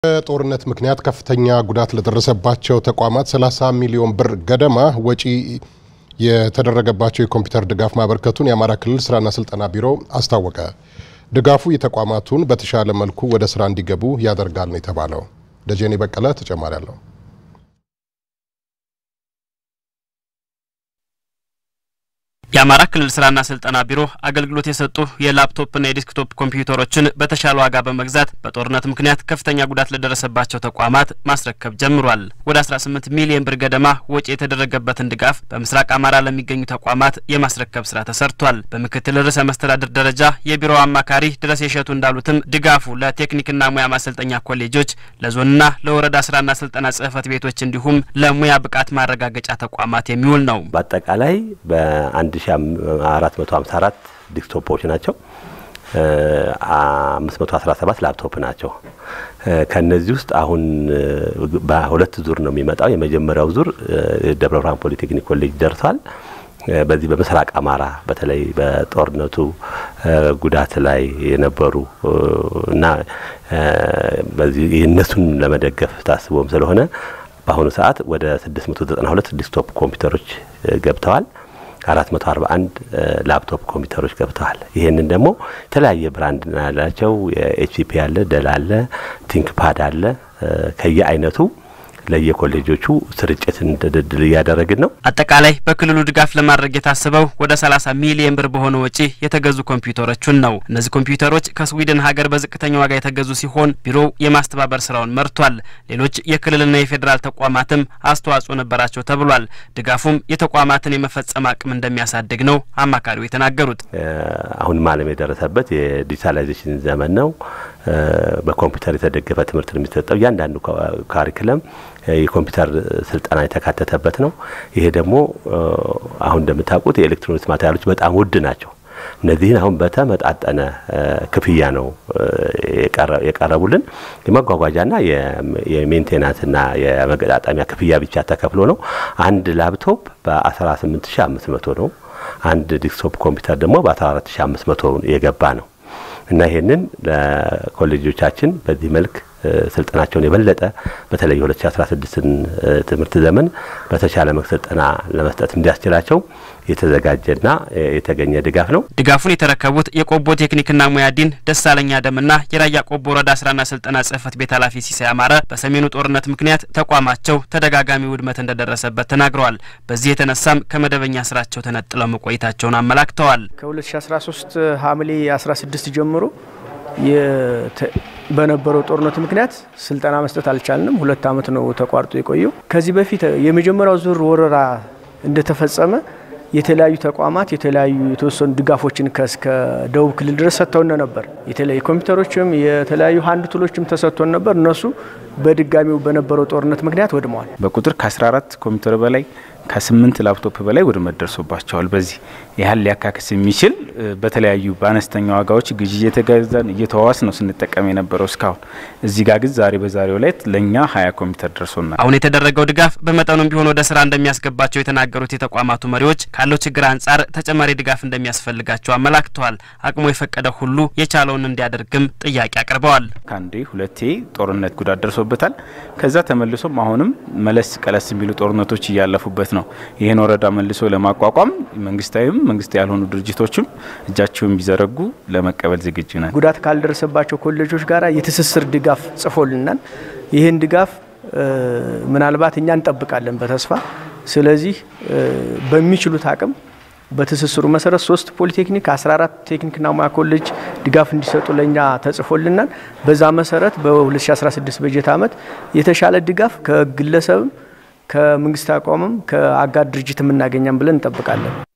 በጦርነት ምክንያት ከፍተኛ ጉዳት ለደረሰባቸው ተቋማት 30 ሚሊዮን ብር ገደማ ወጪ የተደረገባቸው የኮምፒውተር ድጋፍ ማበርከቱን የአማራ ክልል ስራና ስልጠና ቢሮ አስታወቀ። ድጋፉ የተቋማቱን በተሻለ መልኩ ወደ ስራ እንዲገቡ ያደርጋል ነው የተባለው። ደጀኔ በቀለ ተጨማሪ አለው። የአማራ ክልል ስራና ስልጠና ቢሮ አገልግሎት የሰጡ የላፕቶፕና የዴስክቶፕ ኮምፒውተሮችን በተሻለ ዋጋ በመግዛት በጦርነት ምክንያት ከፍተኛ ጉዳት ለደረሰባቸው ተቋማት ማስረከብ ጀምሯል። ወደ 18 ሚሊዮን ብር ገደማ ወጪ የተደረገበትን ድጋፍ በምስራቅ አማራ ለሚገኙ ተቋማት የማስረከብ ስራ ተሰርቷል። በምክትል ርዕሰ መስተዳድር ደረጃ የቢሮው አማካሪ ድረስ የሸቱ እንዳሉትም ድጋፉ ለቴክኒክና ሙያ ማሰልጠኛ ኮሌጆች፣ ለዞንና ለወረዳ ስራና ስልጠና ጽህፈት ቤቶች እንዲሁም ለሙያ ብቃት ማረጋገጫ ተቋማት የሚውል ነው። በአጠቃላይ በአንድ ሺ አራት መቶ ሀምሳ አራት ዲስክቶፖች ናቸው። አምስት መቶ አስራ ሰባት ላፕቶፕ ናቸው። ከነዚህ ውስጥ አሁን በሁለት ዙር ነው የሚመጣው። የመጀመሪያው ዙር ደብረ ብርሃን ፖሊቴክኒክ ኮሌጅ ደርሷል። በዚህ በምስራቅ አማራ በተለይ በጦርነቱ ጉዳት ላይ የነበሩ እና በዚህ እነሱን ለመደገፍ ታስቦም ስለሆነ በአሁኑ ሰዓት ወደ 692 ዲስክቶፕ ኮምፒውተሮች ገብተዋል። 441 ላፕቶፕ ኮምፒውተሮች ገብተዋል። ይህንን ደግሞ የተለያየ ብራንድ ያላቸው የኤችፒ አለ፣ ደል አለ፣ ቲንክፓድ አለ ከየአይነቱ ለየኮሌጆቹ ስርጭት እንድድል እያደረግን ነው። አጠቃላይ በክልሉ ድጋፍ ለማድረግ የታሰበው ወደ 30 ሚሊዮን ብር በሆነ ወጪ የተገዙ ኮምፒውተሮችን ነው። እነዚህ ኮምፒውተሮች ከስዊድን ሀገር በዝቅተኛ ዋጋ የተገዙ ሲሆን ቢሮው የማስተባበር ስራውን መርቷል። ሌሎች የክልልና የፌዴራል ተቋማትም አስተዋጽኦ ነበራቸው ተብሏል። ድጋፉም የተቋማትን የመፈጸም አቅም እንደሚያሳድግ ነው አማካሪው የተናገሩት። አሁንም ዓለም የደረሰበት የዲጂታላይዜሽን ዘመን ነው። በኮምፒውተር የተደገፈ ትምህርት ነው የሚሰጠው። እያንዳንዱ ካሪክለም የኮምፒውተር ስልጠና የተካተተበት ነው። ይሄ ደግሞ አሁን እንደምታውቁት የኤሌክትሮኒክስ ማቴሪያሎች በጣም ውድ ናቸው። እነዚህን አሁን በተመጣጠነ ክፍያ ነው የቀረቡልን። የመጓጓዣና የሜንቴናንስና የመገጣጠሚያ ክፍያ ብቻ ተከፍሎ ነው። አንድ ላፕቶፕ በ18500 ነው። አንድ ዲስክቶፕ ኮምፒውተር ደግሞ በ14500 የገባ ነው እና ይሄንን ለኮሌጆቻችን በዚህ መልክ ስልጠናቸውን የበለጠ በተለይ 2016ን ትምህርት ዘመን በተሻለ መልክ ስልጠና ለመስጠት እንዲያስችላቸው የተዘጋጀና የተገኘ ድጋፍ ነው። ድጋፉን የተረከቡት የቆቦ ቴክኒክና ሙያ ዲን ደሳለኝ አደምና የራያ ቆቦ ወረዳ ስራና ስልጠና ጽህፈት ቤት ኃላፊ ሲሳይ አማረ በሰሜኑ ጦርነት ምክንያት ተቋማቸው ተደጋጋሚ ውድመት እንደደረሰበት ተናግረዋል። በዚህ የተነሳም ከመደበኛ ስራቸው ተነጥለው መቆየታቸውን አመላክተዋል። ከ2013 ሐምሌ 16 ጀምሮ በነበረው ጦርነት ምክንያት ስልጠና መስጠት አልቻልንም። ሁለት ዓመት ነው ተቋርጦ የቆየው። ከዚህ በፊት የመጀመሪያው ዙር ወረራ እንደተፈጸመ የተለያዩ ተቋማት የተለያዩ የተወሰኑ ድጋፎችን ከእስከ ደቡብ ክልል ድረስ ሰጥተውን ነበር። የተለያዩ ኮምፒውተሮችም የተለያዩ ሀንድ ቱሎችም ተሰጥቶን ነበር። እነሱ በድጋሚው በነበረው ጦርነት ምክንያት ወድመዋል። በቁጥር ከ14 ኮምፒውተር በላይ ከስምንት ላፕቶፕ በላይ ውድመት ደርሶባቸዋል። በዚህ ያህል ሊያካክስ የሚችል በተለያዩ በአነስተኛ ዋጋዎች ግዢ እየተገዛን እየተዋዋስ ነው ስንጠቀም የነበረው እስካሁን። እዚህ ጋር ግን ዛሬ በዛሬው ላይ ለእኛ ሀያ ኮምፒውተር ደርሶናል። አሁን የተደረገው ድጋፍ በመጠኑም ቢሆን ወደ ስራ እንደሚያስገባቸው የተናገሩት የተቋማቱ መሪዎች ካለው ችግር አንጻር ተጨማሪ ድጋፍ እንደሚያስፈልጋቸው አመላክተዋል። አቅሙ የፈቀደ ሁሉ የቻለውን እንዲያደርግም ጥያቄ አቅርበዋል። ከአንዴ ሁለቴ ጦርነት ጉዳት ደርሶበታል። ከዛ ተመልሶም አሁንም መለስ ቀለስ የሚሉ ጦርነቶች እያለፉበት ነው። ይህን ወረዳ መልሶ ለማቋቋም መንግስታዊም መንግስት ያልሆኑ ድርጅቶችም እጃቸውን ቢዘረጉ ለመቀበል ዝግጁ ነን። ጉዳት ካልደረሰባቸው ኮሌጆች ጋር የትስስር ድጋፍ ጽፎልናል። ይህን ድጋፍ ምናልባት እኛ እንጠብቃለን በተስፋ ስለዚህ በሚችሉት አቅም በትስስሩ መሰረት ሶስት ፖሊቴክኒክ 14 ቴክኒክና ሙያ ኮሌጅ ድጋፍ እንዲሰጡ ለእኛ ተጽፎልናል። በዛ መሰረት በ2016 በጀት ዓመት የተሻለ ድጋፍ ከግለሰብም ከመንግስት አቋምም ከአጋር ድርጅት የምናገኛም ብለን እንጠብቃለን።